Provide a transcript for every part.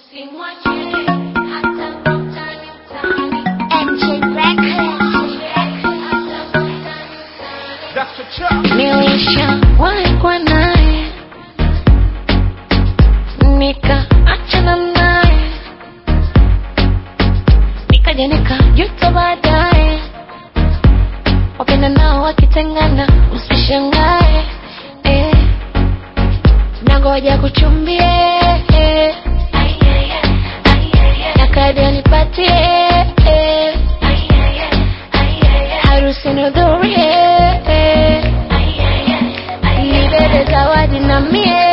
Usimwache hata mtani mtani. MJ Records. Hata mtani mtani. Dr. Chuck. Nilishawahi kuwa naye nikaachana naye nikaja nikajuta baadaye wapenda nao wakitengana usishangae eh. nangoja kuchumbie eh. na kadi anipatie eh. harusi nihudhurie eh. nibebe zawadi na mie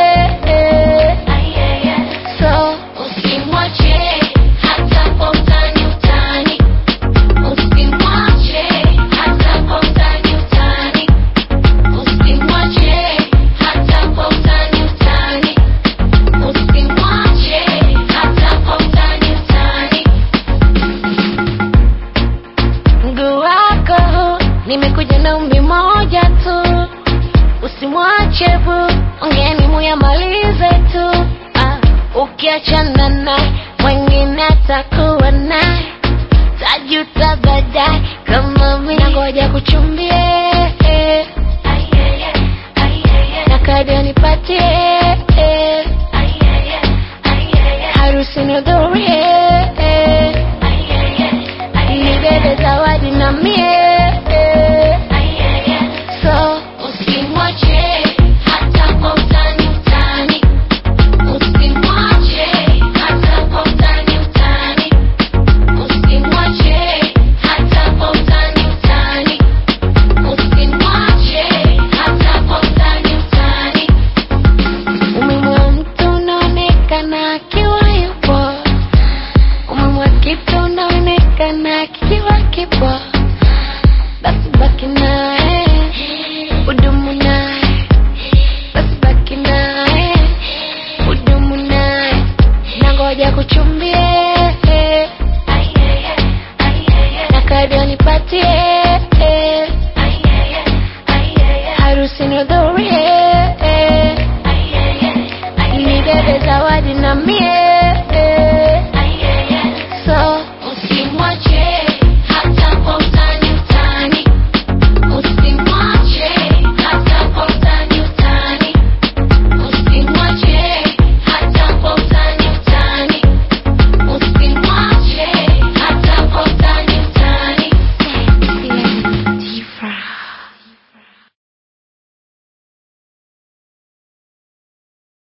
so Usimwache hata kwa utani utani. Usimwache hata kwa utani utani. Usimwache hata kwa utani utani. Usimwache hata kwa utani utani. mguu wako huu, nimekuja na umbi moja tu usimwache bu ongeni muyamalize tu ah, ukiachana naye mwengine atakuwa naye tajuta baadaye kama mi nangoja kuchumbie eh, na kadi anipatie eh, harusi nihudhurie eh, nibebe zawadi na mie so Usimwache hata kwa utani utani. Usimwache hata kwa utani utani. Usimwache hata kwa utani utani. Usimwache hata kwa utani utani. umemwa mtu unaonekana akiwa yupo umemwa kitu unaonekana kikiwa kipo basi baki naye udumu naye basi baki naye udumu naye nangoja kuchumbie na kadi anipatie harusi nihudhurie nibebe zawadi na mie